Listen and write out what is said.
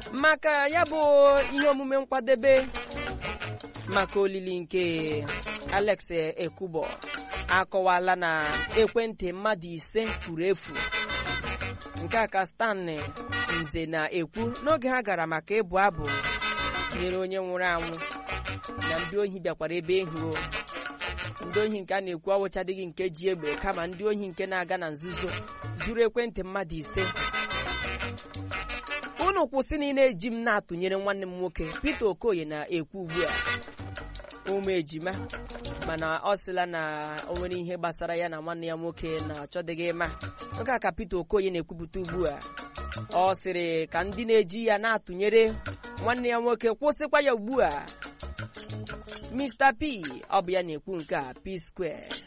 maka ya bụ ihe omume nkwadebe maka olili nke Alex Ekubo akọwala na ekwentị mmadụ ise furu efu nke a ka Stanley Nze na-ekwu n'oge ha gara maka ịbụ abụ nyere onye nwụrụ anwụ na ndị ohi bịakwara ebe ehu ndị ohi nke a na-ekwu ọwụchadịghị nke ji egbe kama ndị ohi nke na-aga na nzuzo zuru ekwentị mmadụ ise unu kwụsị na ị na-eji m na-atụnyere nwanne m nwoke Peter Okoye na-ekwu ugbu a ụmụ ejima mana ọ sịla na o nwere ihe gbasara ya na nwanne ya nwoke na-achọdịghị ịma nke a ka Peter Okoye na-ekwupụta ugbu a ọ sịrị ka ndị na-eji ya na-atụnyere nwanne ya nwoke kwụsịkwa ya ugbu a Mr P ọ bụ ya na-ekwu nke a P Square